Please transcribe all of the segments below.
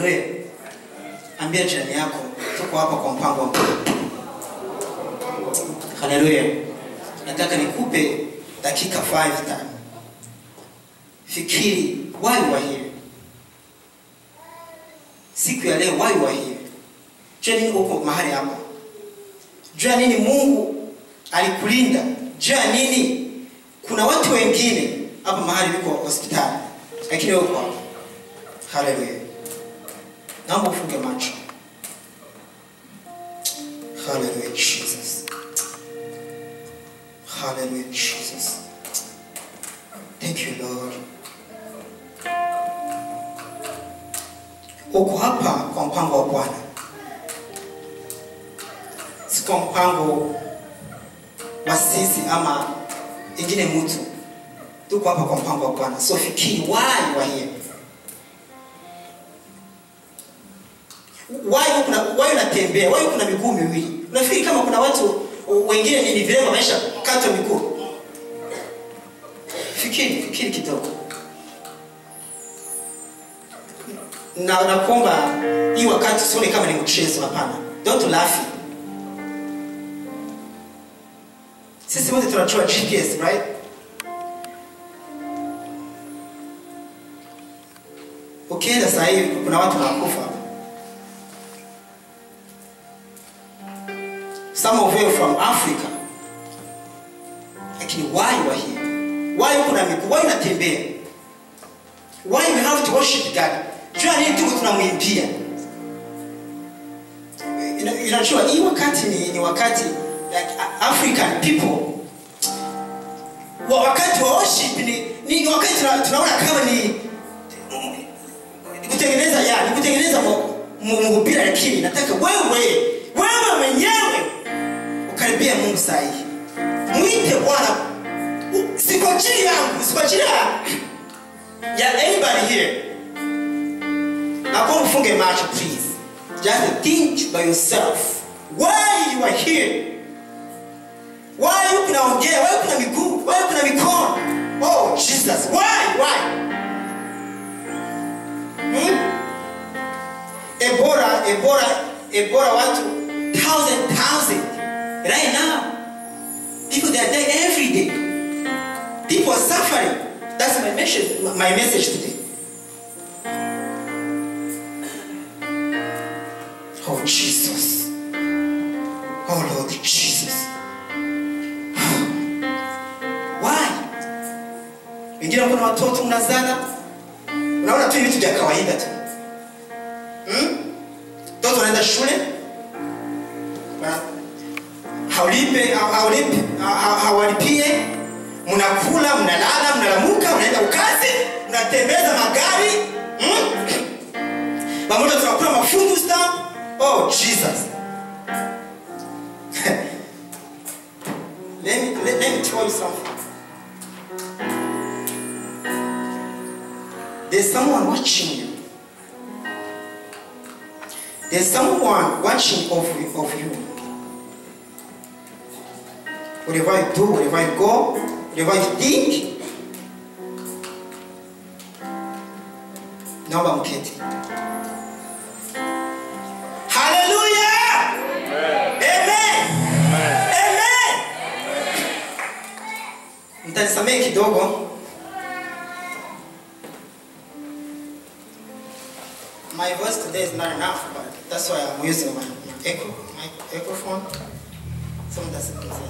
haleluya ambia jirani yako tuko hapa kwa mpango wa mungu haleluya nataka nikupe dakika 5 time fikiri why you are here siku ya leo why you are here jua nini uko mahali hapa jua nini mungu alikulinda jua nini kuna watu wengine hapa mahali wiko hospitali lakini wewe uko hapa haleluya naomba ufunge macho haleluya jesus haleluya jesus thank you lord uko hapa kwa mpango wa bwana si kwa mpango wa sisi ama ingine mtu tuko hapa kwa mpango wa bwana so fikiri why wa here why kuna why unatembea why kuna miguu miwili unafikiri kama kuna watu wengine ni ni vilema maisha katwa miguu fikiri fikiri kidogo na nakuomba hii wakati usione kama ni mchezo hapana don't laugh sisi wote tunajua gps right ukienda saa hii kuna watu wanakufa some of you from africa lakini why you are here why kuna miguu why unatembea why we have to worship god jua nini tuko tunamwimbia Ina- inajua hii wakati ni, ni wakati like A- african people wa wakati wa worship ni, ni, ni wakati tuna- tunaona kama ni ni kutengeneza ya ni kutengeneza mu- mu- mhubiri lakini nataka wewe wewe mwenyewe ukaribia mungu sahihi mwite bwana U- si kwa ajili yangu si kwa ajili ya ya anybody here nakuwa ufunge macho please just think by yourself why you are here why you kunaongea why kuna miguu why kuna mikono oh jesus why why hmm? ebola ebola ebola watu thousand thousand right now people they are dying every day people are suffering that's my message my message today oh jesus oh lord jesus why wengine kuna watoto mnazana unaona tu ni vitu vya kawaida tu hmm? mtoto anaenda shule Wana- haulipe hau- haulipe ha- ha- hawalipie mnakula mnalala mnalamuka mnaenda ukazi mnatembeza magari hmm? pamoja tunakula mafungu stamp oh jesus let, me, let, let me tell you something there's someone watching you there's someone watching of, of you whatever you do wherever you go whatever you think naomba mketi haleluya amen amen mtanisamehe kidogo my voice today is not enough but that's why i'm using my, my echo my echophone so mtasikiza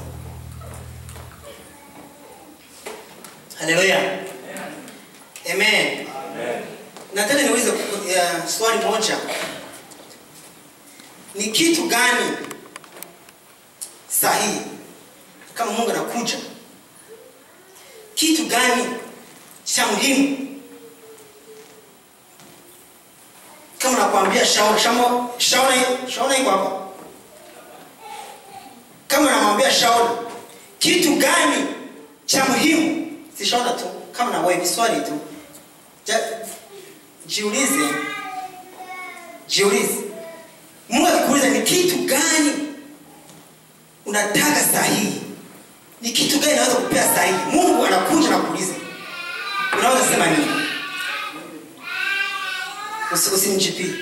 haleluya amen nataka niulize uh, swali moja ni kitu gani sahihi kama mungu anakuja kitu gani cha muhimu kama nakwambia shauri shamo- shauri shauri iko hapa kama namwambia shauri kitu gani cha muhimu si shauri tu kama na wewe ni swali tu Ja- jiulize jiulize mungu akikuuliza ni kitu gani unataka sahihi ni kitu gani naweza kupea sahihi mungu anakuja na kuuliza unaweza sema nini Usi- usimjipii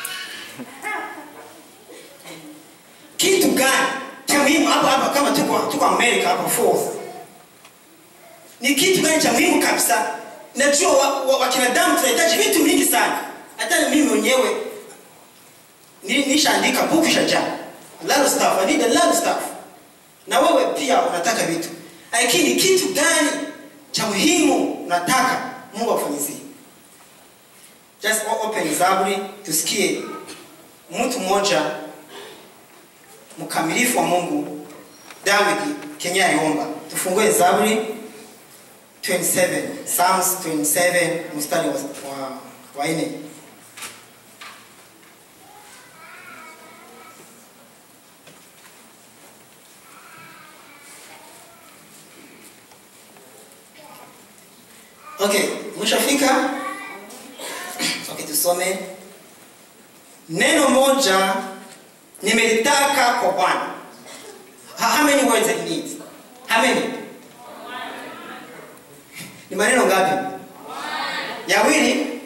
kitu gani cha muhimu hapa hapa kama tuko tuko amerika hapa fourth ni kitu gani cha muhimu kabisa najua wa- wa- wakinadamu tunahitaji vitu vingi sana hata mimi mwenyewe ni- nishaandika buku shajaa a lot of stuff i need a lot of stuff na wewe pia unataka vitu lakini kitu gani cha muhimu unataka mungu akufanyizie just o- open zaburi tusikie mtu mmoja mkamilifu wa mungu david kenya aliomba tufungue zaburi 27 psalms 27 mstari wa, wa, wa nne okay mshafika okay tusome neno moja nimelitaka kwa bwana how how many words it needs how many ni maneno ngapi yawili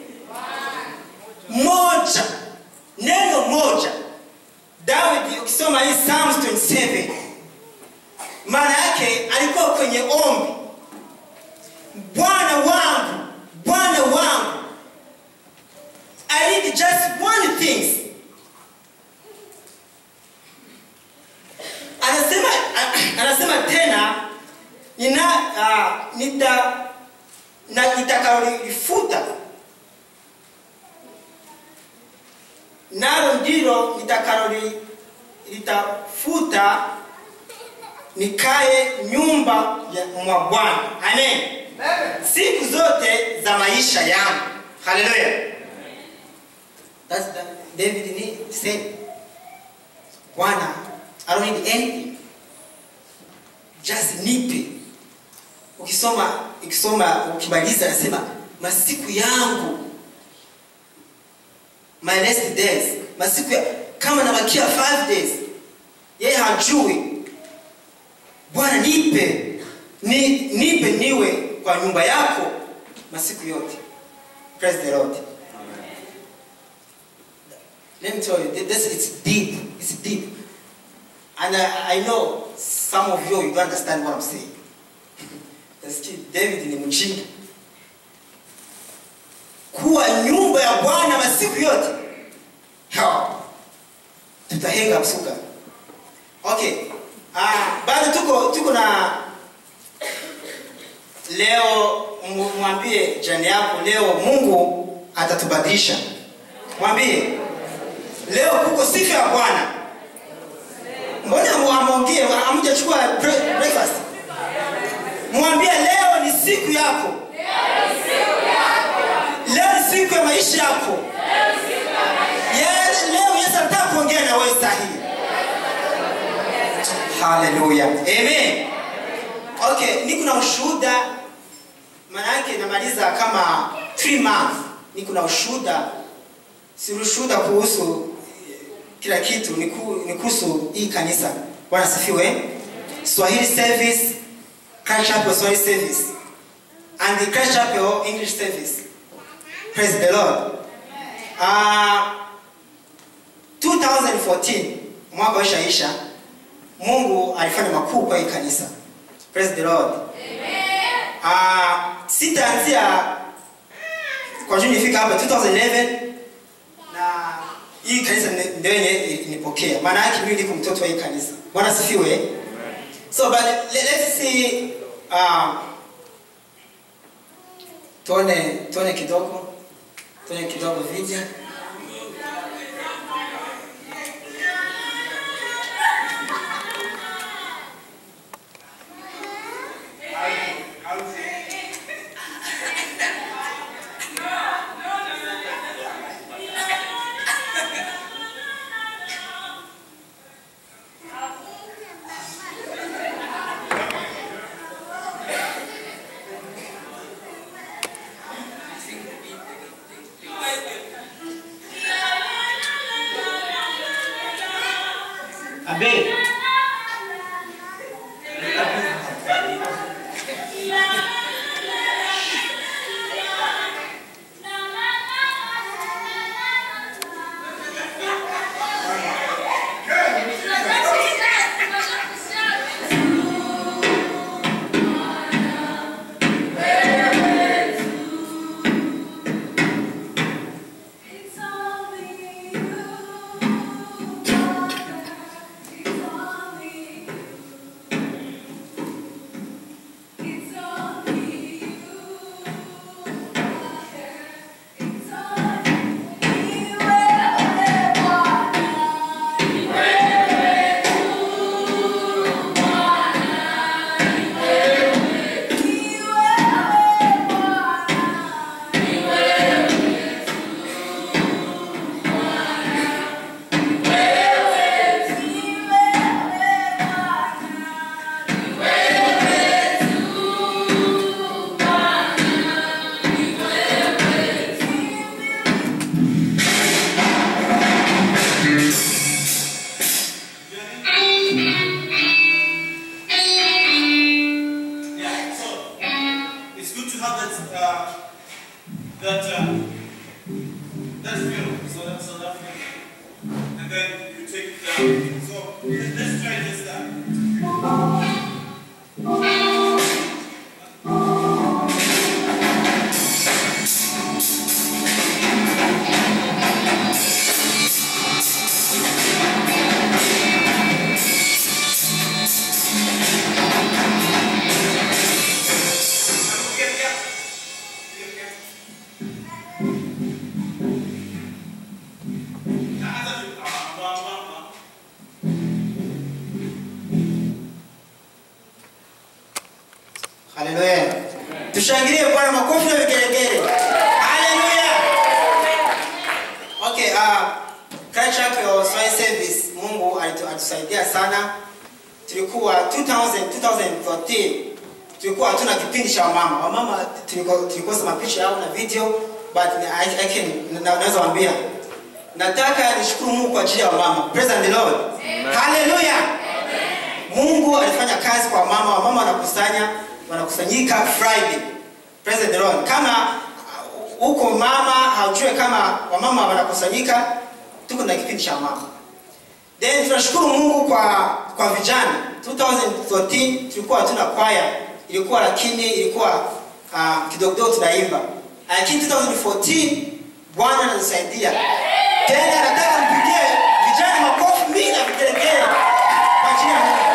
moja neno moja david ukisoma hii psalms 27 maana yake alikuwa kwenye ombi bwana wangu bwana wangu i need just one thing anasema anasema tena nina uh, nita na nitakalolifuta nalo ndilo nitakaloli litafuta nikae nyumba ya mwa bwana amen siku zote za maisha yangu haleluya That's that david need said bwana i don't need anything just nipe ukisoma ukisoma ukimaliza anasema masiku yangu my last days masiku ya, kama nabakia 5 days yeye hajui bwana nipe ni, nipe niwe kwa nyumba yako masiku yote praise the lord let me tell you th- this it's deep it's deep and I, i know some of you you don't understand what i'm saying Nasikia david ni mjinga kuwa nyumba ya bwana masiku yote Ha. tutahenga msuka okay ah, bado tuko tuko na leo mu- mwambie jani yako leo mungu atatubadilisha mwambie leo kuko sifa ya bwana mbona amu- amwongee amjachukua bre- breakfast mwambie leo ni siku yako leo ni siku ya maisha yako Ye- leo yesu anataka kuongea na wewe sahihi haleluya amen okay niko na ushuhuda maana yake namaliza kama 3 months niko na ushuhuda si ushuhuda kuhusu eh, kila kitu ni ku- ni kuhusu hii kanisa bwana sifiwe swahili service Christ Chapel Swahili service and the Christ Chapel English service praise the Lord uh, 2014 mwaka waishaisha mungu alifanya makuu kwa hii kanisa praise the lord uh, sitaanzia kwa juu nifika hapa 2011 na hii kanisa ni- ndio yenye nipokea maana yake mimi niko mtoto wa hii kanisa bwana sifiwe so but let, let's see uh, tuone tuone kidogo tuone kidogo video abe that uh, that film, so that's South African, and then you take it down. So let- let's try this now. Get it up. Get it up. Anza tu. Ah, ah, ah, ah. haleluya tushangilie bwana makofi na vigelegele haleluya okay uh, Christ Church ya Swahili service mungu alitu- alitusaidia sana tulikuwa 2000 2013 tulikuwa hatuna kipindi cha wamama wamama tuliko- tulikosa mapicha yao na video but I, I can, na, naweza wambia nataka nishukuru mungu kwa ajili ya wamama praise the lord haleluya mungu alifanya kazi kwa mama wamama wanakusanya wanakusanyika friday praise the lord kama uh, huko mama haujue kama wamama wanakusanyika tuko na kipindi cha mama then tunashukuru mungu kwa kwa vijana 2014 tulikuwa hatuna kwaya ilikuwa lakini ilikuwa uh, kidogo kidogo tunaimba lakini 2014 bwana anatusaidia tena nataka mpigie vijana makofi mingi na vigelegele kwa ajili ya mungu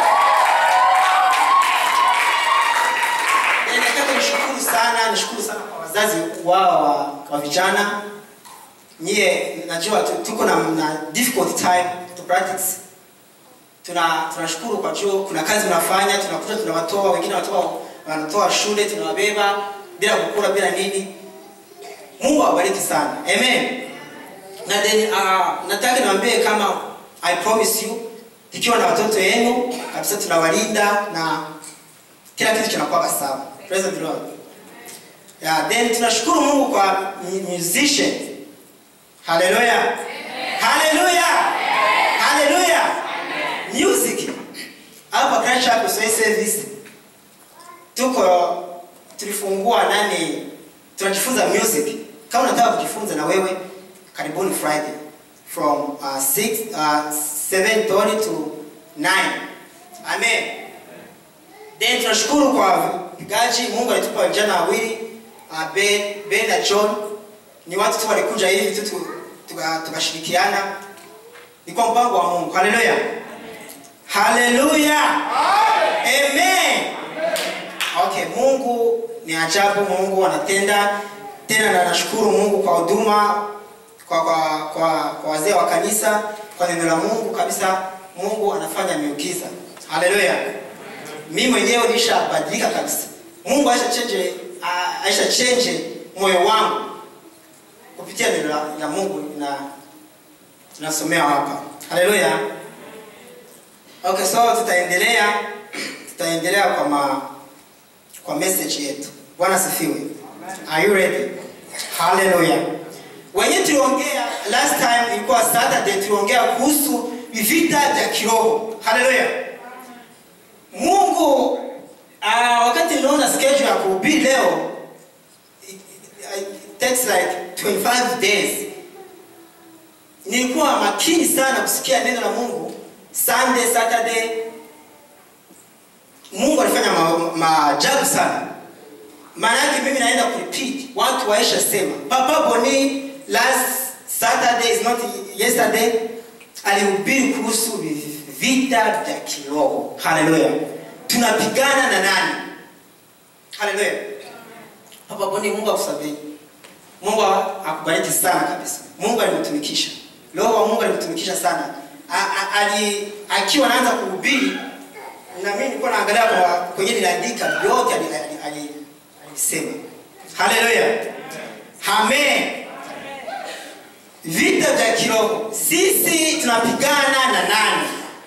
Eh, nataka nishukuru sana nishukuru sana kwa wazazi wao wa, wa vijana nyie najua tu- tuko na, na difficult time to practice tuna tunashukuru kwa juu kuna kazi mnafanya tunakuta tunawatoa wengine wanatoa wanatoa shule tunawabeba bila kukula bila nini mungu awabariki sana amen na then uh, nataka niwaambie kama i promise you ikiwa na watoto yenu kabisa tunawalinda na kila kitu kinakuwa sawa praise the lord yeah, then tunashukuru mungu kwa mu- musician haleluya haleluya haleluya music hapa Christ Chapel Swahili service tuko tulifungua nani tunajifunza music kama unataka kujifunza na wewe karibuni friday from uh, 6 uh, 7:30 to 9 amen then tunashukuru kwa vigaji mungu alitupa vijana wawili uh, ben, ben na john ni watu tu walikuja hivi tu tu- tuka- tukashirikiana ni kwa mpango wa mungu haleluya haleluya amen okay mungu ni ajabu mungu anatenda tena na nashukuru mungu kwa huduma kwa, kwa, kwa, kwa wazee wa kanisa kwa neno la mungu kabisa mungu anafanya miujiza haleluya mi mwenyewe nishabadilika kabisa mungu aisha chenje aisha chenje moyo wangu kupitia neno la, la mungu na tunasomea hapa haleluya okay so tutaendelea tutaendelea kwa ma, kwa message yetu bwana sifiwe are you ready haleluya wenye tuliongea last time ilikuwa saturday tuliongea kuhusu vita vya kiroho haleluya mungu uh, wakati niliona schedule ya kuhubiri leo it, it, it takes like 25 days nilikuwa makini sana kusikia neno la mungu sunday saturday mungu alifanya maajabu ma maajabu sana maana yake mimi naenda kurepeat watu waisha sema papa boni last saturday is not yesterday alihubiri kuhusu vita vya kiroho haleluya tunapigana na nani haleluya papa boni mungu akusamehe mungu akubariki sana kabisa mungu alimtumikisha roho wa mungu alimtumikisha sana A- a- ali akiwa anaanza kuhubiri na mimi nilikuwa naangalia kwa kwenye niliandika yote ali- ali- ali- alisema haleluya amen vita vya kiroho sisi tunapigana na nani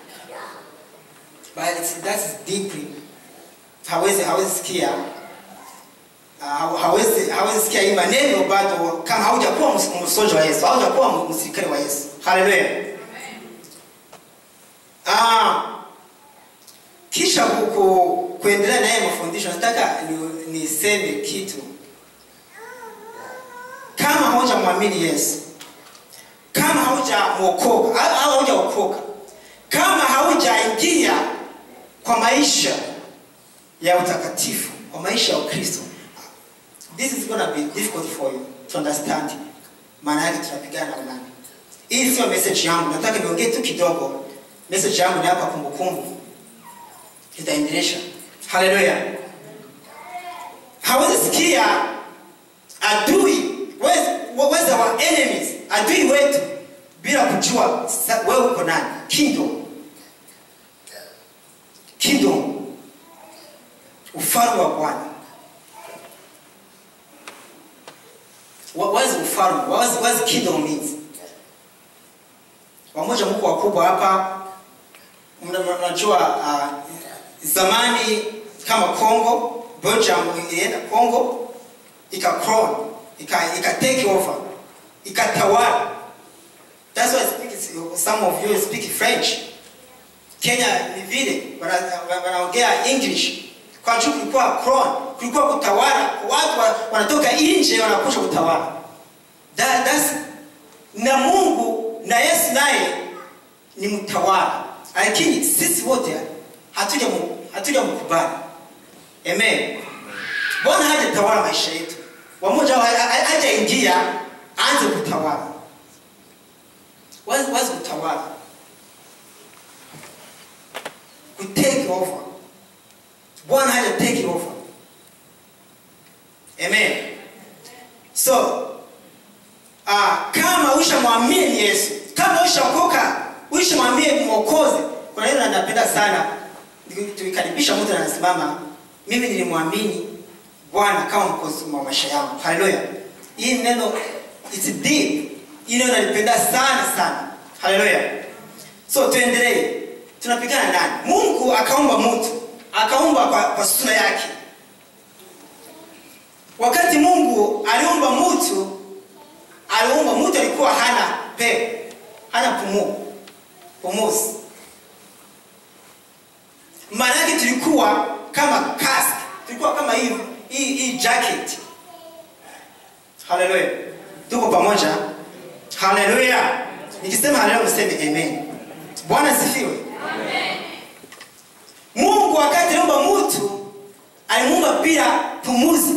but it's, that's deeply hawezi hawezi sikia uh, hawezi hawezi sikia hii maneno bado kama haujakuwa ms- msoja wa yesu haujakuwa msirikali wa yesu haleluya ah, kisha ku, ku, kuendelea naye mafundisho nataka ni- niseme kitu haujamwamini yesu kama haujamwokoka au au haujaokoka kama haujaingia kwa maisha ya utakatifu kwa maisha ya ukristo this is gonna be difficult for you to understand maana yake tunapigana na nani hii sio message yangu nataka niongee tu kidogo message yangu ni hapa kumbukumbu itaendelesha haleluya hawezi sikia adui where's- where's our enemies adui wetu bila kujua sa- wewe uko nani kingdom kingdom ufalme wa bwana What what is ufalme what is, what is kingdom means wamoja mko wakubwa hapa mna- mna- mnajua uh, zamani kama congo belgium ilienda congo ika crown ika, ika take over ikatawala that's why I speak, some of you speak french kenya ni vile wana- wanaongea english kwa juu kulikuwa crown kulikuwa kutawala watu wa- wanatoka nje wanakuja kutawala That, that's, na mungu na yesu naye ni mtawala lakini sisi wote hatuja mu- hatuja mkubali amen bwana hajatawala maisha yetu wamoja wa- ha- ha- hajaingia aanze kutawala wazi wazi kutawala kutake over bwana haja take over amen so uh, kama ushamwamini yesu kama ushaokoka ushamwamini mwokozi kuna neno napenda sana tukikaribisha mtu anasimama mimi nilimwamini bwana kama mkozi wa maisha yangu haleluya hii neno it's deep hii neno nalipenda sana sana haleluya so tuendelee tunapigana nani mungu akaumba mtu akaumba kwa, kwa sura yake wakati mungu aliumba mtu aliumba mtu alikuwa hana pepo hana pumuo pumuzi maana yake tulikuwa kama kask tulikuwa kama hii hii hii jacket haleluya tuko pamoja haleluya nikisema haleluya mseme amen bwana sifiwe mungu wakati aliumba mtu alimuumba bila pumuzi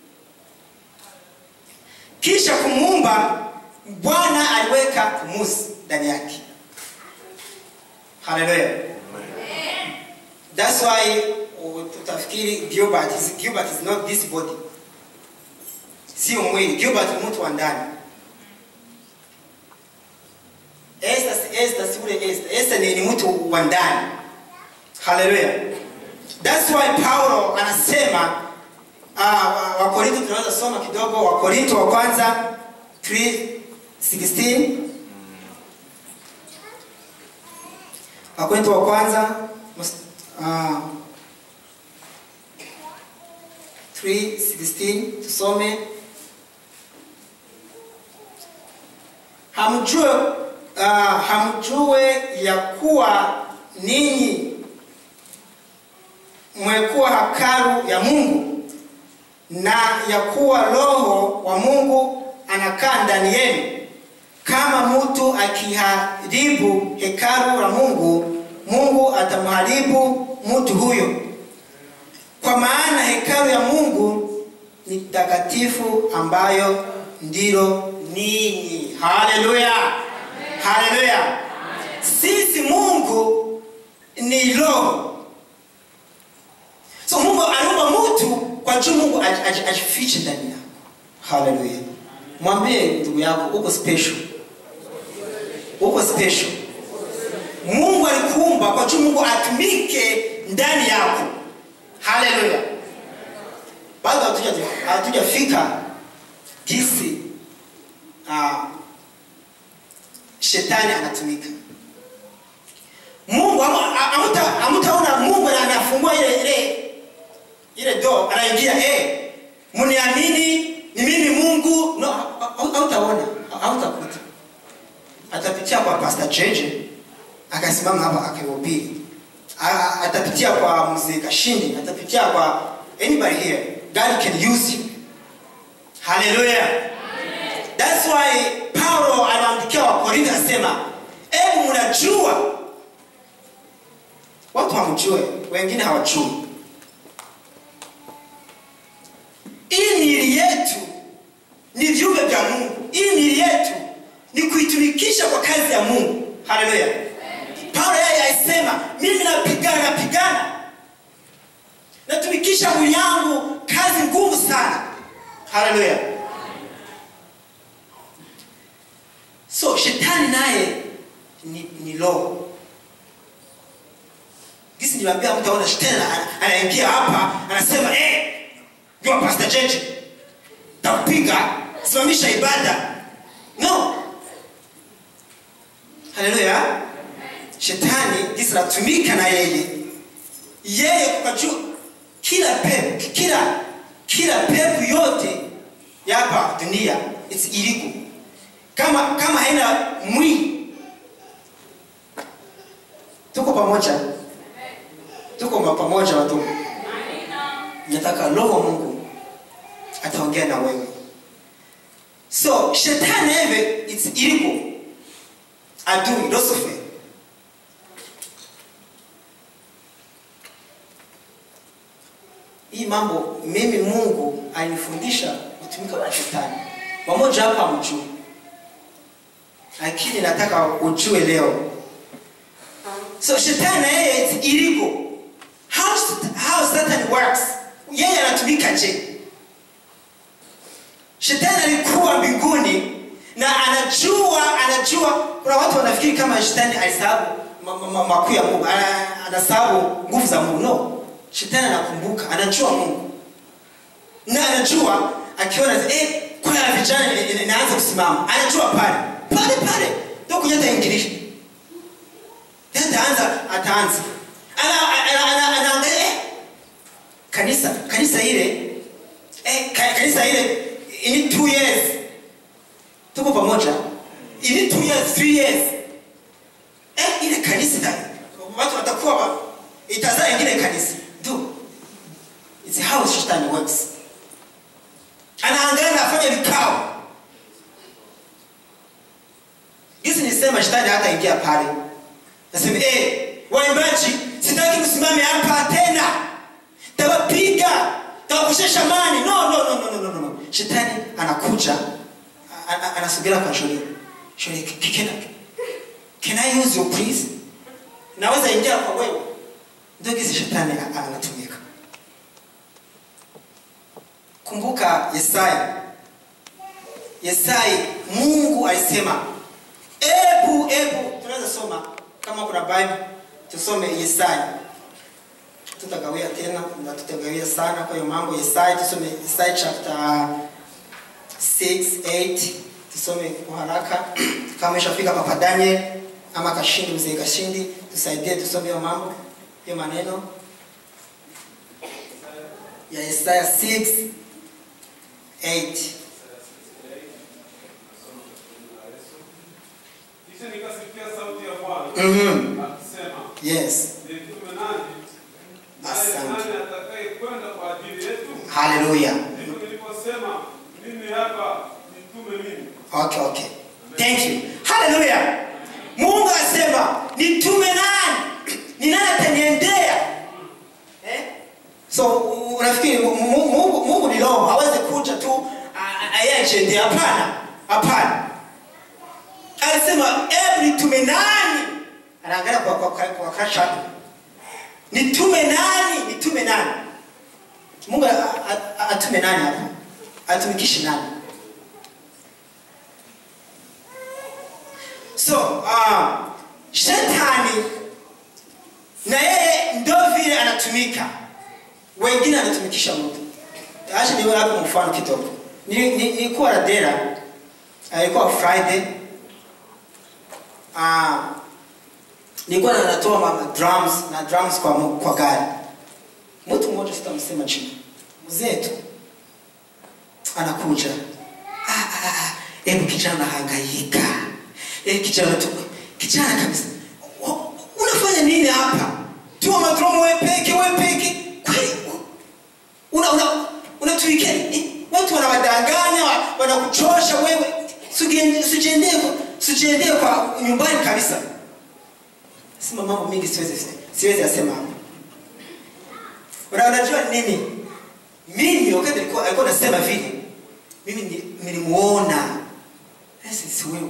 kisha kumuumba bwana aliweka pumuzi ndani yake haleluya thats why uh, tutafikiri gilbert is, gilbert is not this body sio mwili gilbert ni mtu wa ndani Esther si- Esther si ule Esther. Esther ni, ni mtu wa ndani haleluya thats why paulo anasema uh, wakorinto tunaweza soma kidogo wakorinto wa kwanza 3:16 wakorinto wa kwanza uh, 3:16 tusome hamjue uh, hamjue ya kuwa ninyi mmekuwa hakalu ya mungu na ya kuwa roho wa mungu anakaa ndani yenu kama mtu akiharibu hekalu la mungu mungu atamharibu mtu huyo kwa maana hekalu ya mungu ni takatifu ambayo ndilo ninyi haleluya haleluya sisi mungu ni roho so mungu aliumba mtu kwa juu mungu aj- aj- ajifiche ndani yako haleluya mwambie ndugu yako uko special uko special mungu alikuumba kwa juu mungu atumike ndani yako haleluya bado hatuja- hatujafika jinsi uh, shetani anatumika mungu amu- a- amuta- amutaona mungu na- anafungua ile ile ile do anaingia eh, mniamini ni mimi mungu no ha- ha- hautaona ha- hautakuta atapitia kwa pastor jeje akasimama hapa akihubiri A- a- atapitia kwa mzee kashindi atapitia kwa anybody here god can use you haleluya that's that's why paulo aliwaandikia wakorintho asema hebu mnajua watu hamjue wengine hawajui hii miili yetu ni viumbe vya mungu hii miili yetu ni kuitumikisha kwa kazi ya mungu haleluya paulo yeye alisema mimi napigana napigana natumikisha mwili yangu kazi ngumu sana haleluya so shetani naye ni, ni roho gisi niliambia mtu aona shetani ana- anaingia hapa anasema eh, jua pastor jeje takupiga simamisha ibada no haleluya shetani gisi natumika na yeye yeye kwa juu kila pepo kila kila pepo yote ya hapa dunia it's illegal kama kama haina mwili tuko pamoja tuko ma- pamoja watu nataka roho mungu ataongea na wewe so shetani hivi it's illegal adui lucifer hii mambo mimi mungu alinifundisha kutumika kwa shetani wamoja hapa mjui lakini nataka ujue leo so shetani na yeye it's illegal how, how satan works yeye anatumika je shetani alikuwa mbinguni na anajua anajua kuna watu wanafikiri kama shetani alisahabu ma- ma- ma- makuu ya mungu ana- anasahabu nguvu za mungu no shetani anakumbuka anajua mungu na anajua akiona eh, kwaya ya vijana ina- ina- inaanza kusimama anajua pale pale pale ndo kunyata ingilisha ataanza ataanza Ana- ana- ana- anaangalia eh, kanisa kanisa ile eh, ka- kanisa ile ini two years tuko pamoja ini two years three years eh, ile kanisa ita- watu watakuwa wa- itazaa ingine kanisa do it's how shetani works anaangalia na afanya vikao hizi nisema shetani hata ingia pale nasema eh, waimbaji sitaki kusimame hapa tena tawapiga tawakushesha mani no no no no no no no no shetani anakuja a- a- anasogela kwa shule shule can, can I use your please naweza ingia kwa wewe ndio gizi shetani a- anatumika kumbuka yesaya yesai mungu alisema ebu ebu tunaweza soma kama kuna bible tusome yesaya tutagawia tena na tutagawia sana kwa hiyo mambo yesaya tusome yesaya chapter 6 8 tusome kwa haraka kama ishafika papa daniel ama kashindi mzee kashindi tusaidie tusome hiyo mambo hiyo maneno ya yesaya 6 8 Kisha nikasikia sauti ya Bwana Mhm. akisema, yes nitume nani? Naye Asante. nani atakaye kwenda kwa ajili yetu? haleluya Ndipo niliposema, mimi hapa, nitume mimi. okay okay thank you haleluya mungu asema nitume nani ni nani ataniendea eh? so u- unafikiri Mu- Mu- mungu, mungu ni roho hawezi kuja tu ayajendea hapana hapana alisema ebu nitume nani anaangalia kwa, kwa, kwa, kwa kasha nitume nani nitume nani mungu a- a- a- atume nani hapa atumikishi nani so uh, shetani na yeye ndo vile anatumika wengine anatumikisha mtu acha niwe hapo mfano kidogo Ni- ni- nilikuwa na dera alikuwa friday uh, nilikuwa na- natoa ma- drums na drums kwa, mu- kwa gari mtu mmoja sitamsema chini mzee tu anakuja "Ah, ah, ah, hebu kijana hangaika eh, kijana tu kijana kabisa "Wa- unafanya nini hapa tuma madromo we peke we peke kweli una una unatuikia eh, watu wanawadanganya wa- wanakuchosha wewe Usigen- usijiendee kwa- usijiendee kwa nyumbani kabisa sema mambo mingi siwezi siwezi yasema hapa Una- unajua nini mimi wakati alikuwa alikuwa anasema vile mimi ni- nilimuona Sasa si wewe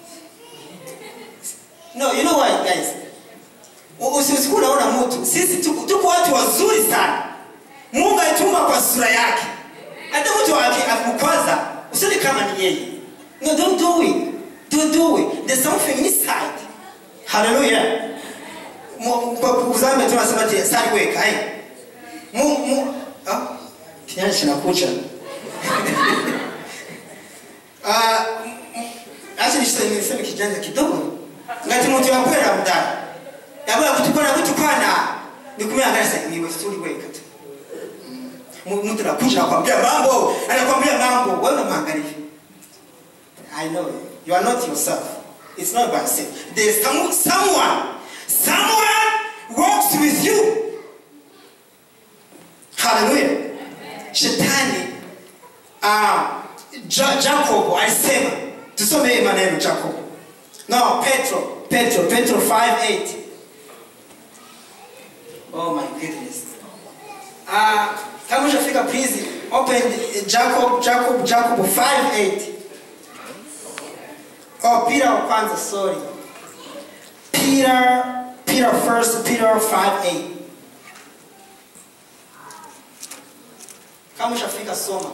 no you know why guys U- usi- usikuwa unaona mtu sisi tuko tuko watu wazuri sana mungu alituma kwa sura yake hata mtu aki- akikukwaza usione kama ni yeye no don't do it don't do it there's something inside hallelujah Mu- kwa kuzambe tunasema ati sali weka hai mu mu ah kinyanya kinakucha ah m- acha niseme niseme kijanja kidogo ngati mtu yakwera mdani yabwa kutukana kutukana nikumia ngasa niwe suli weka tu Mu- mtu anakuja anakwambia mambo anakwambia mambo wewe unamwangalia I know you are not yourself. It's not by yourself. There's some, someone, someone walks with you. Hallelujah. Shetani uh, ja, Jacob alisema tusome hii maneno Jacob. No, Petro, Petro, Petro 5:8. Oh my goodness. Uh, kama ushafika please open Jacob, Jacob, Jacob 5:8. Oh, Peter wa kwanza, sorry. Peter, Peter first, Peter 5 8. Kama ushafika soma.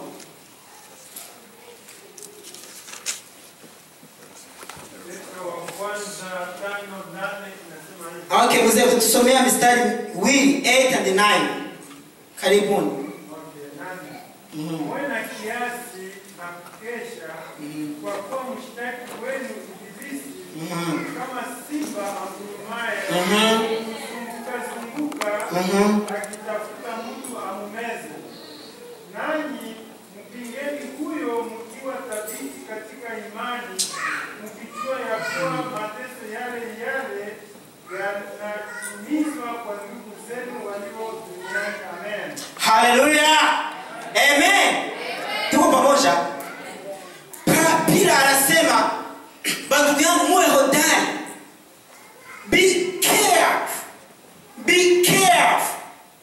Petro wa kwanza tano nane inasema hivi. Okay, mzee utusomea mistari wili 8 and 9. Karibuni. Okay, nane. Mhm. Muwe na kiasi na kukesha, kwa kuwa mshtaki wenu Ibilisi Mhm. kama simba agurumaye Mhm. kuzunguka zunguka Mhm. akitafuta mtu amumeze. Nanyi mpingeni huyo mkiwa thabiti katika imani, mkijua ya kuwa mateso yale yale yanatimizwa kwa ndugu zenu walio duniani. Amen. Hallelujah. Amen. Tuko pamoja. Pa- Peter anasema bandugu yangu muwe hodari. Be careful. Be careful.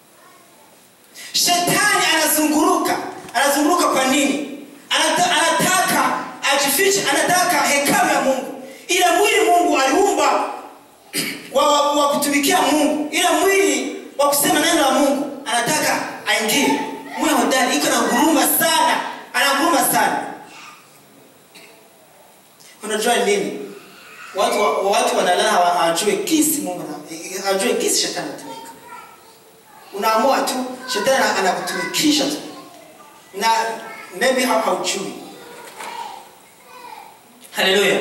Shetani anazunguruka. Anazunguruka kwa nini? Anata, anataka ajifiche, anataka hekalu ya Mungu. Ile mwili Mungu aliumba wa, wa, wa kutumikia Mungu, ile mwili wa kusema neno la Mungu, anataka aingie. Mwe hodari, iko na nguruma sana, ana nguruma sana. Unajua nini? Watu wa- watu wanalala hawa- hawajui kisi Mungu na hawajui kisi shetani anatumika. Unaamua tu shetani ana- anakutumikisha tu, na maybe hau- haujui. Haleluya!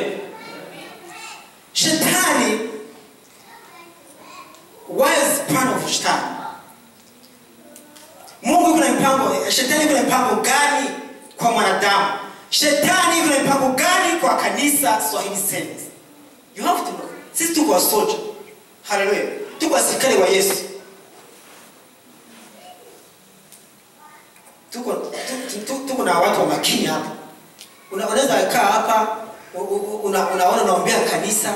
Shetani what is plan of shetani mungu kuna mpango shetani kuna mpango gani kwa mwanadamu shetani kuna mpango gani kwa kanisa swahili service you have to know sisi tuko wasoja haleluya tuko wasikali wa yesu tuko tu- tu- tuko na watu wa makini hapa Una- unaweza kaa hapa u- u- una- unaona unaombea kanisa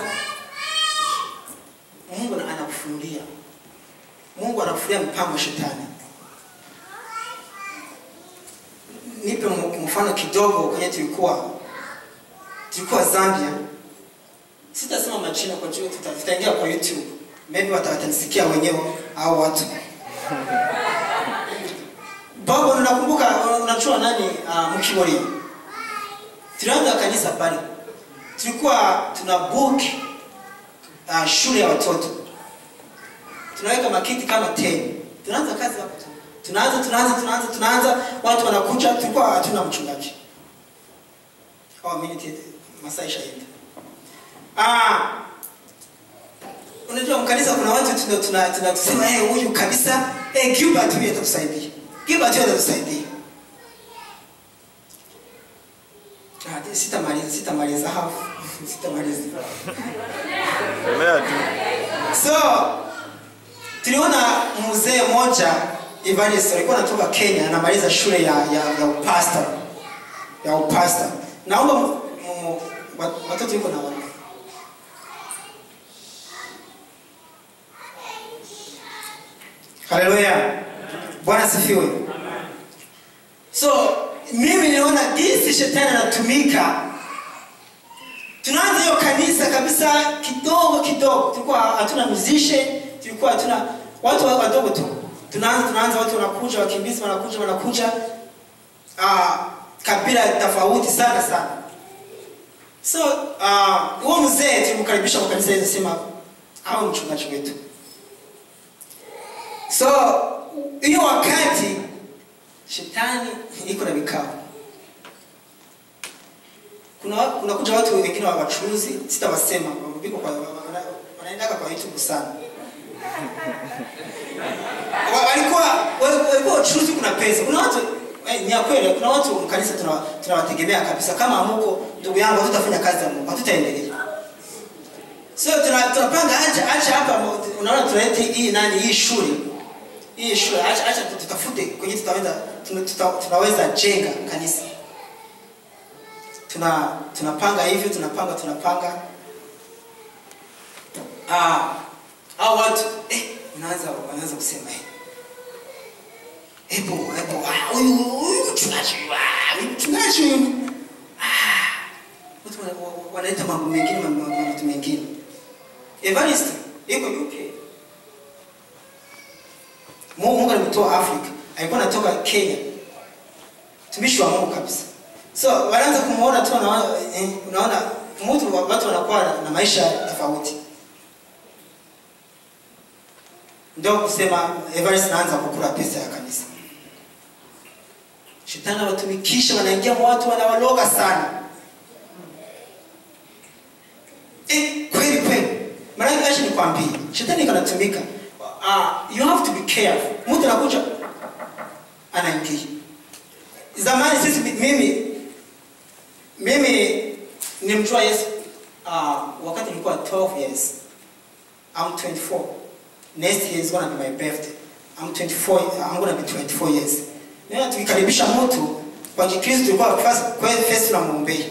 mungu ana- anakufunulia mungu anakufunulia mpango wa shetani nipe mu- mfano kidogo kwenye tulikuwa tulikuwa zambia sitasema majina kwa juu tuta- tutaingia kwa youtube maybe wata- watanisikia wenyewe au watu baba unakumbuka unachua nani uh, mkiboria tulianza kanisa pale tulikuwa tuna book uh, shule ya watoto tunaweka makiti kama 10 tunaanza kazi hapo tu tunaanza tunaanza tunaanza tunaanza watu wanakuja tulikuwa hatuna mchungaji oh, minute masaa ishaenda ah unajua mkanisa kuna watu tuna tuna tuna tusema eh huyu kabisa eh Gilbert huyu atatusaidia Gilbert huyu atatusaidia Ah, sitamaliza sitamaliza hapo sitamaliza Endelea tu. so tuliona mzee mmoja evangelist alikuwa anatoka kenya anamaliza shule ya, ya, ya upasta ya upasta naomba m- mu- wa- watoto yuko na wana haleluya bwana sifiwe so mimi ninaona jinsi shetani anatumika tunaanza hiyo kanisa kabisa kidogo kidogo tulikuwa hatuna musician tulikuwa hatuna watu wa- wadogo tu tunaanza tunaanza watu wanakuja wakimbizi wanakuja wanakuja ah, kabila tofauti sana sana so ah, huo mzee tulimkaribisha kwa kanisa hili sema awe mchungaji wetu so hiyo wakati shetani iko na vikao kuna kuna kuja watu wengine wa wachuuzi sitawasema wamepikwa kwa wana- wanaendaga kwa youtube sana Wa- walikuwa wa- walikuwa wachuuzi kuna pesa kuna watu eh, ni ya kweli kuna watu kanisa tuna- tunawategemea kabisa kama amuko ndugu yangu hatutafanya kazi ya mungu hatutaendelea so tuna- tunapanga acha acha hapa mo- unaona tunaleta hii nani hii shule hii shule acha acha tutafute kwenye tutaweza tuna- tuta- tunaweza jenga kanisa tuna tunapanga hivyo tunapanga tunapanga ah hao watu eh wanaanza wanaanza kusema eh Ebo, ebo, ah, huyu huyu mchungaji, ah, huyu mchungaji huyu. Ah, watu wana- wa- wanaleta mambo mengine, mambo mambo mengine. Evarist iko UK. Mungu Mungu alimtoa Afrika, alikuwa anatoka Kenya, tumishi wa Mungu kabisa. So wanaanza kumuona tu, wanaona eh, unaona mtu wa- watu wanakuwa na- na maisha tofauti. Ndio kusema Everest naanza kukula pesa ya kanisa. Shetani anawatumikisha, wanaingia mwa watu, wanawaloga sana. Eh, kweli kweli. Maana acha nikwambie, shetani kanatumika. Uh, you have to be careful. Mtu anakuja anaingia. Zamani sisi mimi mimi nimjua Yesu uh, wakati nilikuwa 12 years. I'm 24. Next year is gonna be my birthday. I'm 24. I'm gonna be 24 years. Ndio tukikaribisha mtu kwa Kikristo tulikuwa first kwa first tunamwombea.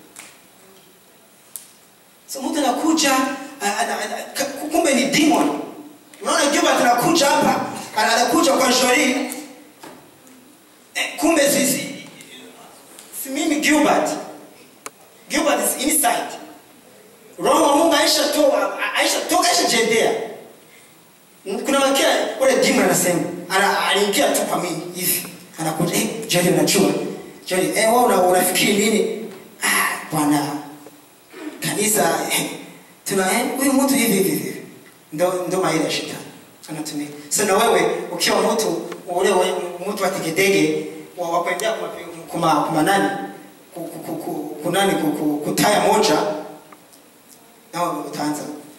So mtu anakuja ana- ana- ana- ka- kumbe ni demon. Unaona Gilbert anakuja hapa, ana- anakuja kwa Jolie. Eh, kumbe sisi si mimi Gilbert. Gilbert is inside. Roho wa Mungu aisha toka, aisha toka, aisha jendea. Kuna wakia ule demon anasema, ana aliingia tu kwa mimi hivi. Anakuja, eh, Jolie unajua. Jolie, eh wewe una, unafikiri nini? Ah, bwana kanisa eh, tuna eh, huyu mtu hivi hivi hivi ndo ndo maila ya shetani anatumia sasa na wewe ukiwa mtu ule we- mtu wa tegedege wa wakwendea kuma kuma, kuma nani ku- ku- ku- ku- kunani ku- ku- kutaya moja nao utaanza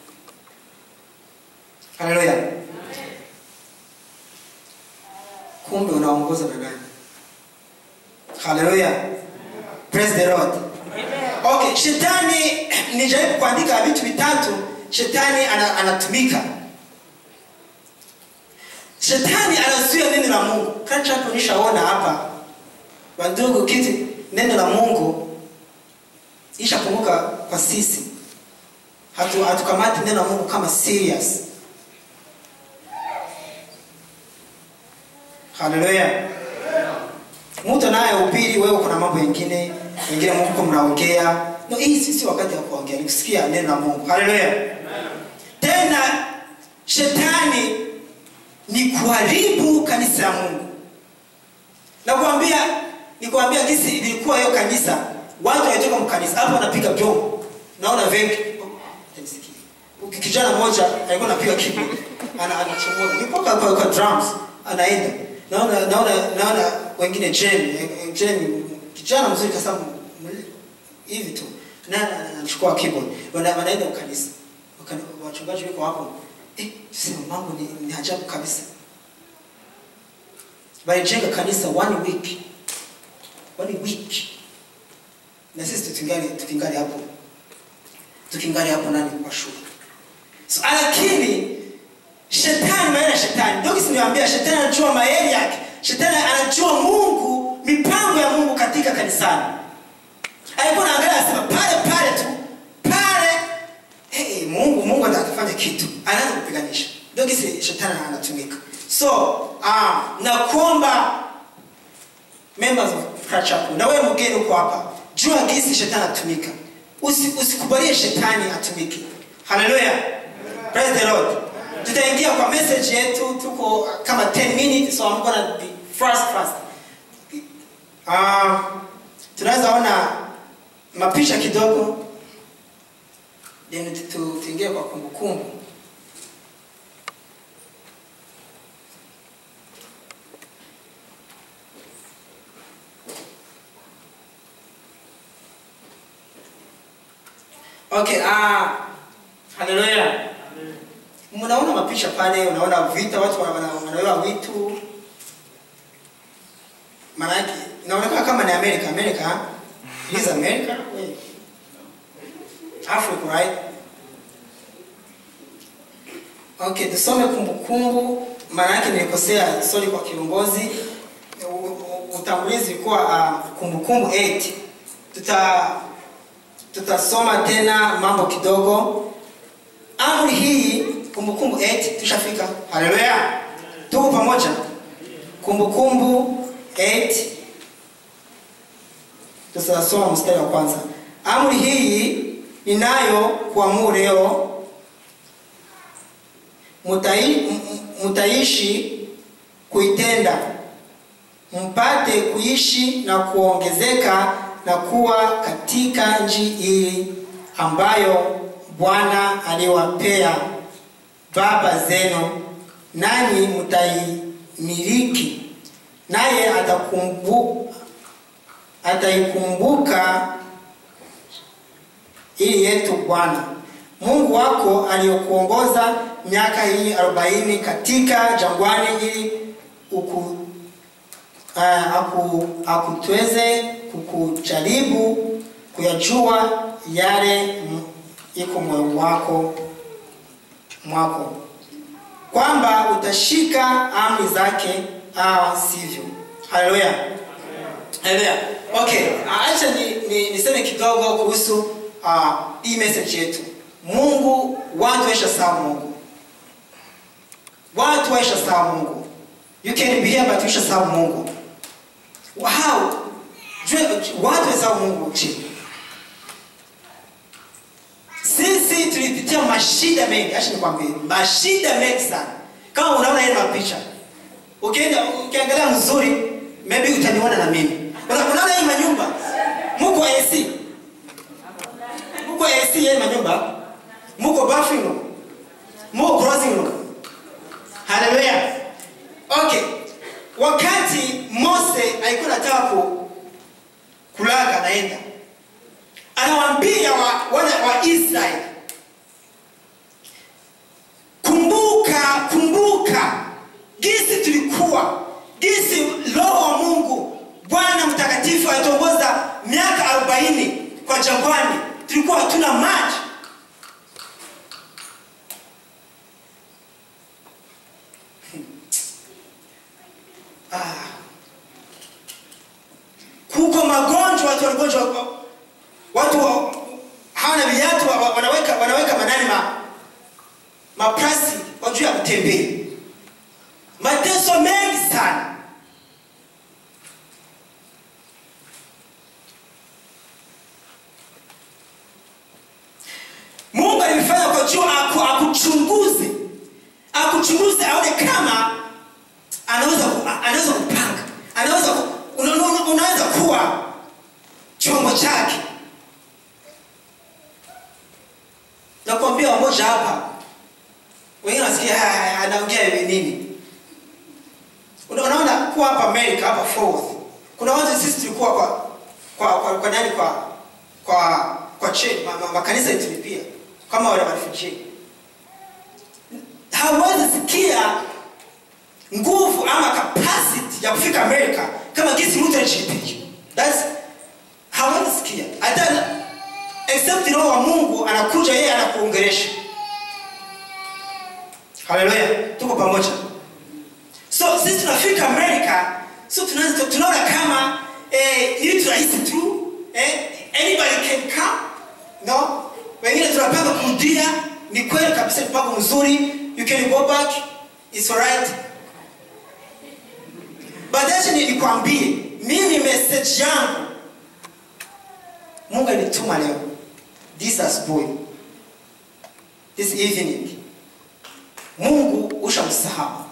haleluya kumbe unaongoza na nani haleluya praise the lord Okay, shetani nijaribu kuandika vitu vitatu shetani ana, anatumika. Shetani anazuia neno la Mungu. Kati hapo nishaona hapa wandugu, kiti neno la Mungu ishapunguka kwa sisi, hatu hatukamati neno la Mungu kama serious. Haleluya. Mtu naye upili, wewe kuna mambo mengine wengine Mungu mnaongea. No, hii si si wakati wa kuongea, ni kusikia neno la Mungu. Haleluya. Tena shetani ni kuharibu kanisa la Mungu. Nakwambia nikwambia jinsi ilikuwa hiyo kanisa, watu walitoka mkanisa hapo wanapiga vyombo. Naona vengi. Oh, nisikie. Uki- Kijana mmoja alikuwa anapiga keyboard. Ana anachomoa. Nilikuwa kwa, kwa, kwa drums anaenda. Naona naona naona wengine Jen, Jen kijana mzuri kasa m- hivi tu. Na na- na- anachukua keyboard. Wana, wanaenda kanisa. Wakani- Wachungaji wako hapo. Eh, sema mambo ni, ni ajabu kabisa. Walijenga kanisa one week. One week. Na sisi tukingali tukingali hapo. Tukingali hapo nani kwa shule. So, lakini shetani maana ya shetani ndio kisi niwaambia shetani anajua mayeri yake shetani anajua mungu mipango ya mungu katika kanisani alikuwa naangalia anasema pale kitu anaanza kupiganisha ndio kisi shetani anatumika so uh, nakuomba members of Prayer Chapel na wewe mgeni uko hapa jua gisi shetani anatumika Usi, usikubalie shetani atumike haleluya praise the lord tutaingia kwa message yetu tuko kama 10 minutes so I'm gonna be fast fast uh, tunaweza ona mapicha kidogo then tu- tu- tuingie kwa kumbukumbu okay ah haleluya mnaona mapicha pale unaona vita watu wana- wana- wanawewa vitu maanake inaonekana kama ni america america It is america Wait. africa right okay tusome kumbukumbu maana yake nilikosea sorry kwa kiongozi U- u- utangulizi ulikuwa ah, kumbukumbu 8 tuta tutasoma tena mambo kidogo amri hii kumbukumbu 8 tushafika haleluya tuko pamoja kumbukumbu 8 tutasoma mstari wa kwanza amri hii ninayo kuamuru leo mutai- m- m- mtaishi kuitenda mpate kuishi na kuongezeka na kuwa katika nchi hii ambayo bwana aliwapea baba zenu nanyi mtaimiliki naye atakumbu, ataikumbuka ili yetu bwana mungu wako aliyokuongoza miaka hii arobaini katika jangwani ili uku, uh, aku, akutweze kukujaribu kuyajua yale m- iko moyo wako mwako kwamba utashika amri zake au sivyo haleluya haleluya okay ah, acha ni, ni, niseme kidogo kuhusu uh, hii message yetu mungu watu waisha sawa mungu watu waisha sawa mungu you can be here but waisha sawa mungu how Jue- watu waisha mungu chini sisi tulipitia mashida mengi acha nikwambie mashida mengi sana kama unaona ile mapicha ukienda ukiangalia mzuri maybe utaniona na mimi Una- unaona hii manyumba muko AC muko AC hii manyumba muko bathroom room muko crossing room haleluya okay wakati Mose alikuwa anataka ku kulaga naenda anawaambia wa, wana wa Israeli kumbuka kumbuka gisi tulikuwa gisi roho wa mungu bwana mtakatifu alituongoza miaka arobaini kwa jangwani tulikuwa hatuna maji ah. kuko magonjwa watu wanagonjwa watu wa- hawana viatu wa- wa- wanaweka wanaweka manani ma, maprasi kwa juu ya kutembea mateso mengi sana mungu alimfanya kwa juu aku, akuchunguze akuchunguze aone kama anaweza ku- anaweza kupanga anaweza ku- una, una, unaweza kuwa chombo chake nakwambia wamoja hapa wengine wasikia "Ah, ah, anaongea hivi nini Una- unaona kuwa hapa america hapa forth kuna watu sisi tulikuwa kwa kwa kwa, kwa nani kwa kwa kwa che, ma, ma, makanisa tulipia kama wale marefugee hawezi sikia nguvu ama capacity ya kufika america kama gisi mtu anajipija that's hawezi sikia hata except roho wa mungu anakuja yeye anakuongeresha haleluya tuko pamoja so sisi tunafika america so tunaanza tunaona kama eh, ni vitu rahisi tu eh, anybody can come no wengine tunapanga kurudia ni kweli kabisa ni mpango mzuri you can go back it's alright baadaye ni- nikwambie mimi message yangu mungu alituma leo this asubuhi this evening mungu ushamsahau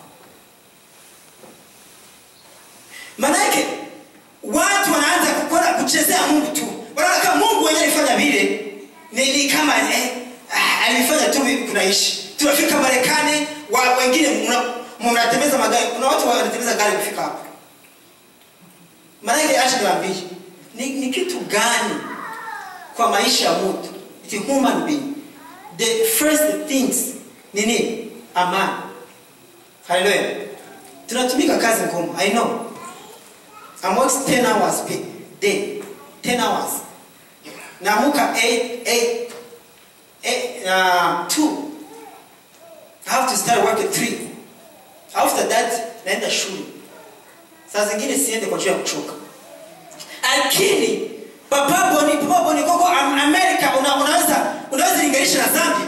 manake watu wanaanza kukora kuchezea mungu tu wanaona kama mungu wenyewe alifanya vile ni, ni kama eh, ah, alifanya tu hivi kunaishi tunafika marekani wa, wengine mna- mnatembeza magari kuna watu wanatembeza gari kufika hapa maanake acha niwaambie ni, ni kitu gani kwa maisha ya mtu it is human being the first things ni nini amani haleluya tunatumika kazi ngumu i know I'm working 10 hours per day 10 hours naamuka 8 8 8 uh, 2 I have to start work at 3 after that naenda shule saa zingine siende kwa juu ya kuchoka lakini papaboni papaboni koko Am- america una, unaweza unaweza linganisha na zambia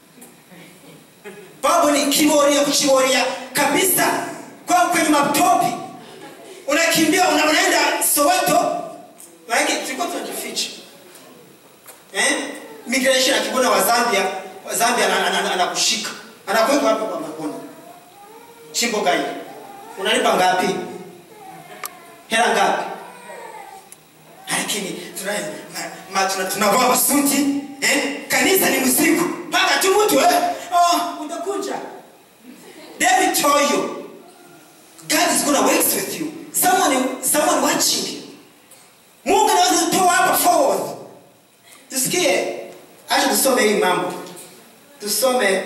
baboni kiboria kuchiboria kabisa kwa kwenye maptopi unakimbia una, unaenda soweto maanake tulikuwa tunajificha eh? migration akibona wa zambia wa zambia anakushika ana, ana, anakushika. anakuweka hapo kwa mabona chimbo gani unalipa ngapi hela ngapi lakini tuna- ma- ma- tuna- tunavaa masuti eh? kanisa ni mzigo mpaka tu mtu eh? oh, utakuja david told you god is gonna work with you someone, someone watching you mungu anaweza kutoa hapa forward tusikie acha tusome hii mambo tusome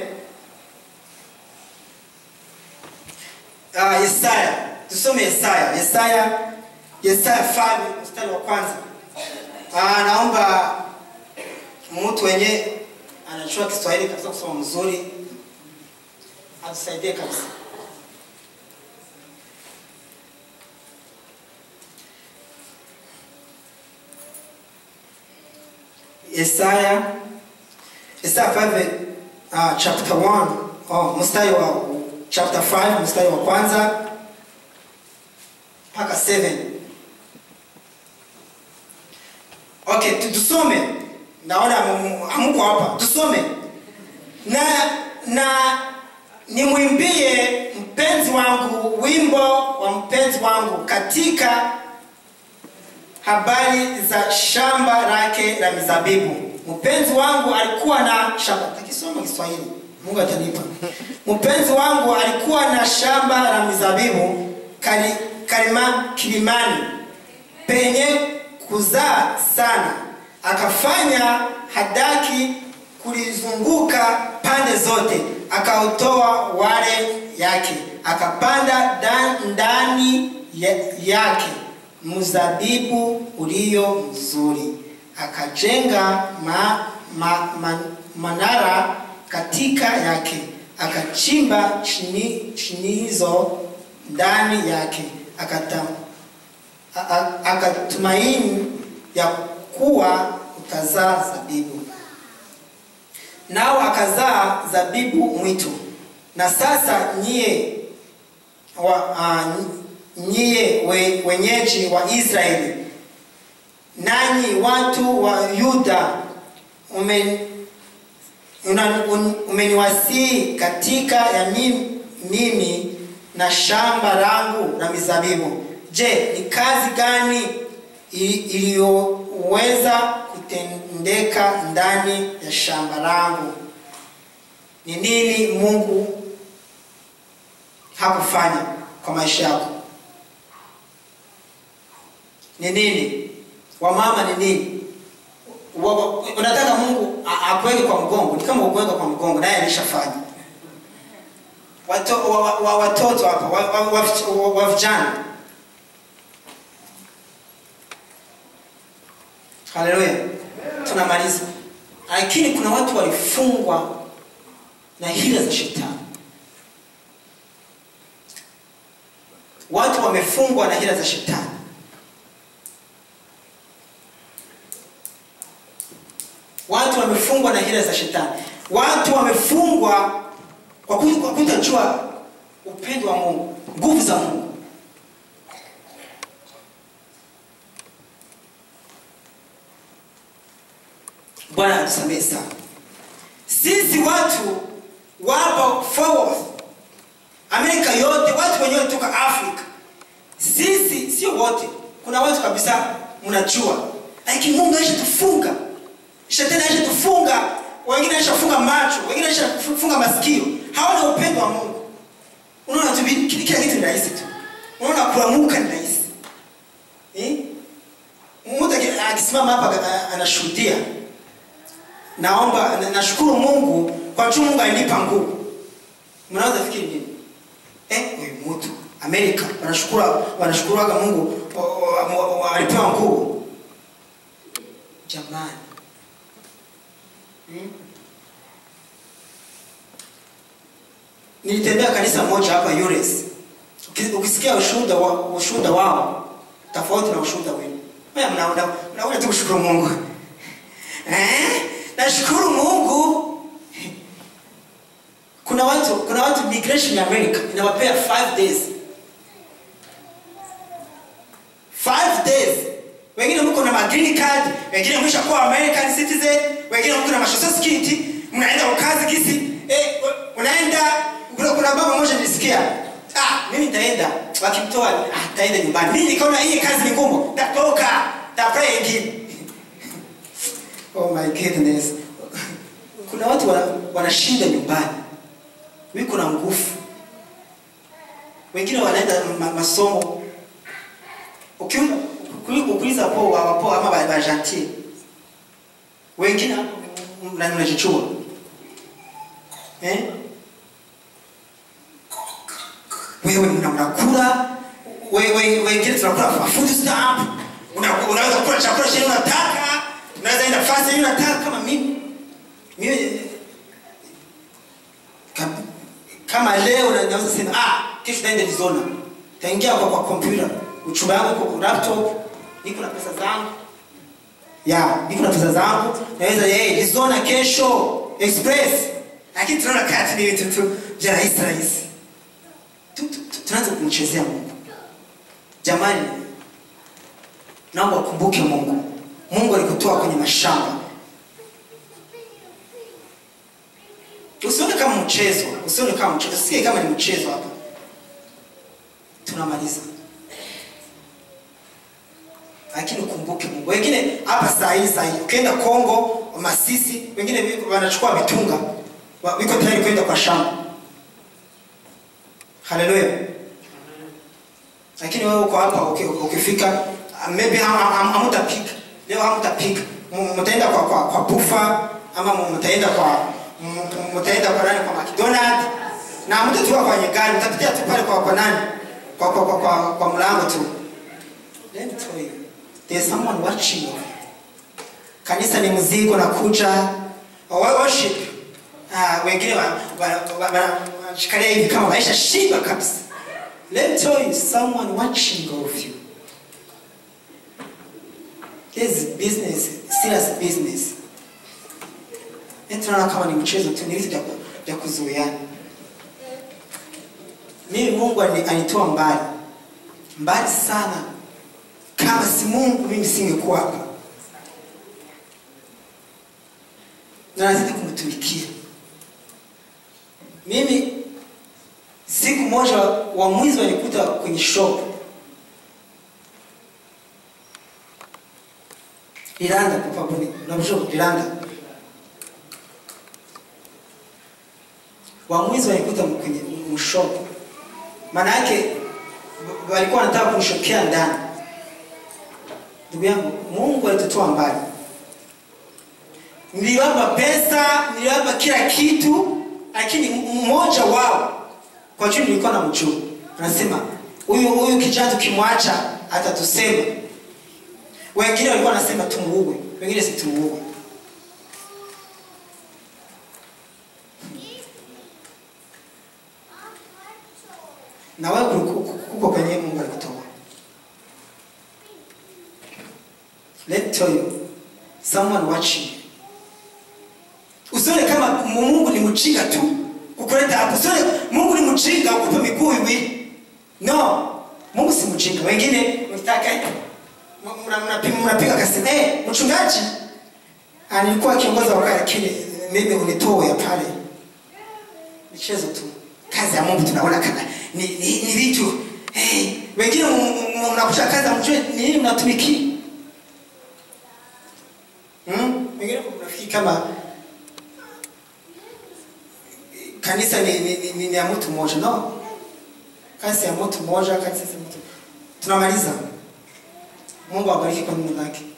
uh, yesaya tusome yesaya yesaya yesaya fani mstari wa kwanza uh, naomba mtu wenye anajua kiswahili kabisa kusoma mzuri atusaidie kabisa Yesaya Yesaya 5 uh, chapter 1 oh, mstari wa chapter 5 mstari wa kwanza mpaka 7 okay tu- tusome naona hamu- hamuko hapa tusome na na nimwimbie mpenzi wangu wimbo wa mpenzi wangu katika habari za shamba lake la mizabibu mpenzi wangu alikuwa na shamba takisoma kiswahili mungu atanipa mpenzi wangu alikuwa na shamba la mizabibu kali, kalima, kilimani penye kuzaa sana akafanya hadaki kulizunguka pande zote akautoa wale yake akapanda da- ndani ya- yake mzabibu ulio mzuri akajenga ma, ma, ma, manara katika yake akachimba chini chinizo ndani yake akata, a- a- akatumaini ya kuwa utazaa zabibu nao akazaa zabibu mwitu na sasa nyie wa, uh, nyie we, wenyeji wa israeli nanyi watu wa yuda umen, una- un- umeniwasii katika ya mimi, mimi na shamba langu la mizabibu je ni kazi gani i- iliyoweza kutendeka ndani ya shamba langu ni nini mungu hakufanya kwa maisha yako ni nini wamama ni nini Wa- wa- unataka mungu a- akuweke kwa mgongo ni kama ukuweka kwa mgongo naye alishafanya Wato- wa- wa- wa- watoto hapa wa- wa- wa- wa- wa vijana haleluya tunamaliza lakini kuna watu walifungwa na hila za shetani watu wamefungwa na hila za shetani watu wamefungwa na hila za shetani watu wamefungwa kwa ku- kwa kutojua upendo wa mungu nguvu za mungu bwana atusamehe sana sisi watu wapo forward amerika yote watu wenyewe toka afrika sisi sio wote kuna watu kabisa mnajua lakini mungu aisha tufunga shetani aisha tufunga wengine aisha kufunga macho wengine aisha kufunga masikio hawana upendo wa mungu unaona tu vi- kila kila kitu ni rahisi tu unaona kulamuka ni rahisi eh? mtu aki- akisimama hapa a- anashuhudia naomba na- nashukuru mungu kwa juu mungu alinipa nguvu mnaweza fikiri nini eh, huyu mtu amerika wanashukuru wanashukuraga mungu wa- wa- wa- wa- walipewa nguvu jamani hmm? nilitembea kanisa moja hapa US. Uki- ukisikia ushuhuda wa, ushuhuda wao tofauti na ushuhuda wenu Wewe mna- mna- mnaona tu kushukuru mungu eh? nashukuru mungu kuna watu kuna watu migration ya america inawapea 5 days 5 days wengine mko na magreen card wengine mwisha kuwa american citizen wengine mko na mashoso skiti mnaenda ukazi kisi eh, unaenda kuna, kuna baba mmoja nilisikia ah mimi nitaenda wakimtoa ah nitaenda nyumbani mimi nikaona hii kazi ni ngumu tatoka tapray ingine oh my goodness kuna watu wana- wanashinda nyumbani wiko na nguvu wengine wanaenda ma, masomo Ukiu- ukuli- ukiuliza po wapo ama ba- bajantie wengine mna- mnajichua eh? wewe mna- mnakula wewe wengine tunakula fa- food stamp Una- unaweza kula chakula chenye unataka unaweza enda fasi yenye unataka kama mimi mimi Kam- kama leo na- naweza sema ah kesho taenda Arizona taingia kwa kwa kompyuta uchumba yangu kwa laptop niko na pesa zangu ya niko na pesa zangu naweza yeye Arizona kesho express lakini tunaona kati ni vitu tu vya rahisi rahisi Tu- tu- tu- tunaanza kumchezea Mungu jamani naomba ukumbuke Mungu Mungu alikutoa kwenye mashamba usione kama mchezo usione kama mchezo usikie kama ni mchezo hapa tunamaliza lakini ukumbuke mungu wengine hapa saa hii saa hii ukienda kongo masisi wengine wiko- wanachukua mitunga wa- wiko tayari kwenda kwa shamba haleluya lakini wewe uko hapa uki- ukifika uh, maybe ham- ham- hamutapika leo hamutapika M- mtaenda kwa, kwa, kwa bufa ama m- mtaenda kwa m- m- mtaenda kwa nani kwa mcdonald na mtatoka kwenye gari mtapitia tu pale kwa, kwa nani kwa, kwa, kwa, kwa, kwa mlango tu Let me tell you, there's someone watching you. kanisa ni mzigo na kuja wa- worship Ah, wengine wanashikalia wa, wa, wa, wanashikalia hivi kama maisha shiba kabisa Let me tell you, someone watching of you. This is business, serious business. Yaani tunaona kama ni mchezo tu, ni vitu vya ku- vya kuzuiana. Mimi Mungu ani- anitoa mbali mbali sana. Kama si Mungu, mimi singekuwa hapa, na nazidi kumtumikia. Mimi siku moja wa mwizi walikuta kwenye shop Liranda papa buni unajua Liranda wa mwizi walikuta kwenye mshop maana yake walikuwa wanataka kunishokea ndani ndugu yangu Mungu alitutoa mbali niliwapa pesa niliwapa kila kitu lakini mmoja wao kwa juu nilikuwa na mjua anasema huyu huyu kijana tukimwacha atatusema wengine walikuwa wanasema tumuue wengine si tumuue na wewe kuliko- kuko kwenye mungu alikutoa let me tell you someone watching usione kama Mungu ni mjinga tu kukuleta hapo. Sio Mungu ni mjinga ukupe miguu miwili. No. Mungu si mjinga. Wengine mtaka mnapiga mnapiga kasema eh mchungaji alikuwa kiongozi wa wakati lakini mimi unitoe pale. Michezo tu. Kazi ya Mungu tunaona kana ni ni, ni vitu eh wengine mnakuta kazi mjue ni nini mnatumikia. Hmm? Wengine mnafikiri kama kanisa ni, ni, ni, ni, ni ya mtu mmoja no kazi ya mtu mmoja kanisa si mtu tunamaliza mungu awabariki kwa neno lake